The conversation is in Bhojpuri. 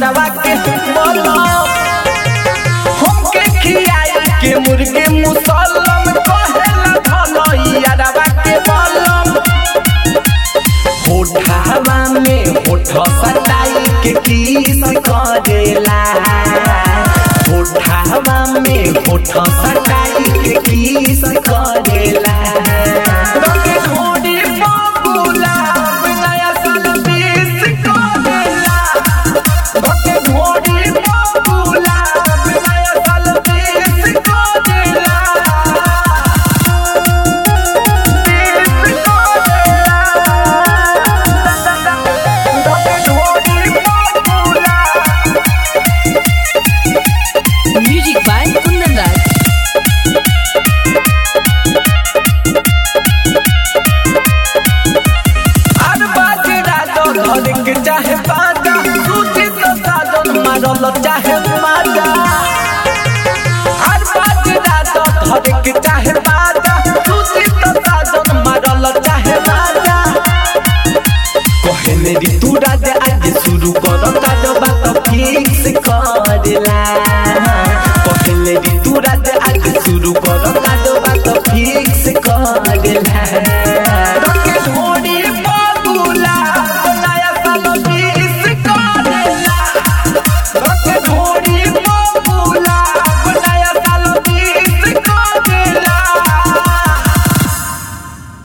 यारवा के बोलो हमके खियाई के मुर्गे मुसलम कहेला धलो यारवा के बोलो होठावा में होठ सटाई के किस करेला होठावा में होठ सटाई के किस करेला रंगे घोड़ी बबुला नया साल बीस करेला रंगे घोड़ी बबुला नया साल बीस करेला Music by Kundan Raj. अरे बाजे राजो घर के चाहे बाजा सूची तो साजन मारल चाहे माजा अरे बाजे राजो घर के चाहे बाजा सूची तो साजन मारल चाहे माजा कहे मेरी तू राजा आज शुरू करो ताजो बात फिक्स करेला